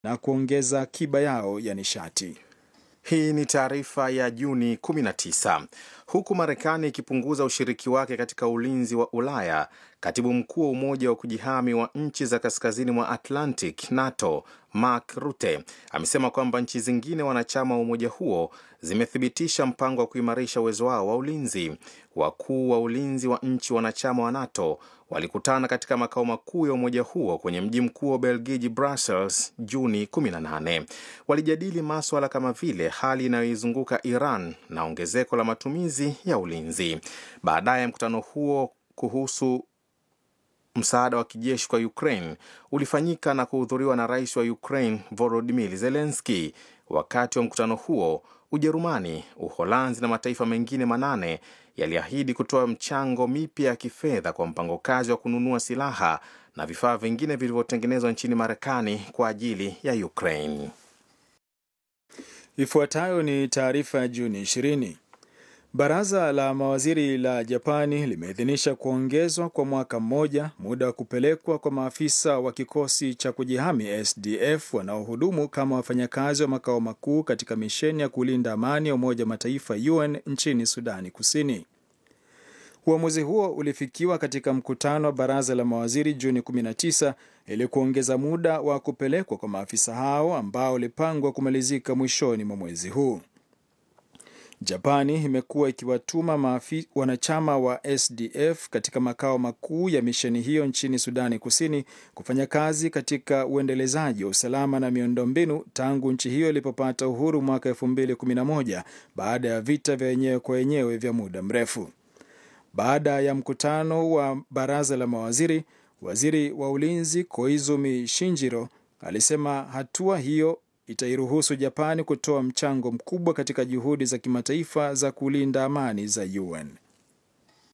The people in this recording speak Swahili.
na kuongeza akiba yao ya nishati. Hii ni taarifa ya Juni 19. Huku Marekani ikipunguza ushiriki wake katika ulinzi wa Ulaya, katibu mkuu wa Umoja wa kujihami wa nchi za kaskazini mwa Atlantic, NATO, Mark Rutte amesema kwamba nchi zingine wanachama wa umoja huo zimethibitisha mpango wa kuimarisha uwezo wao wa ulinzi. Wakuu wa ulinzi wa nchi wanachama wa NATO walikutana katika makao makuu ya umoja huo kwenye mji mkuu wa Ubelgiji, Brussels, Juni 18. Walijadili maswala kama vile hali inayoizunguka Iran na ongezeko la matumizi ya ulinzi. Baadaye mkutano huo kuhusu msaada wa kijeshi kwa Ukraine ulifanyika na kuhudhuriwa na rais wa Ukraine Volodymyr Zelensky. Wakati wa mkutano huo, Ujerumani, Uholanzi na mataifa mengine manane yaliahidi kutoa mchango mipya ya kifedha kwa mpango kazi wa kununua silaha na vifaa vingine vilivyotengenezwa nchini Marekani kwa ajili ya Ukraine. Ifuatayo ni taarifa ya Juni 20. Baraza la mawaziri la Japani limeidhinisha kuongezwa kwa mwaka mmoja muda wa kupelekwa kwa maafisa wa kikosi cha kujihami SDF wanaohudumu kama wafanyakazi wa makao makuu katika misheni ya kulinda amani ya Umoja wa Mataifa UN nchini Sudani Kusini. Uamuzi huo ulifikiwa katika mkutano wa baraza la mawaziri Juni 19 ili kuongeza muda wa kupelekwa kwa maafisa hao ambao ulipangwa kumalizika mwishoni mwa mwezi huu. Japani imekuwa ikiwatuma maafi, wanachama wa SDF katika makao makuu ya misheni hiyo nchini Sudani Kusini kufanya kazi katika uendelezaji wa usalama na miundombinu tangu nchi hiyo ilipopata uhuru mwaka 2011 baada ya vita vya wenyewe kwa wenyewe vya muda mrefu. Baada ya mkutano wa baraza la mawaziri, waziri wa ulinzi Koizumi Shinjiro alisema hatua hiyo itairuhusu Japani kutoa mchango mkubwa katika juhudi za kimataifa za kulinda amani za UN.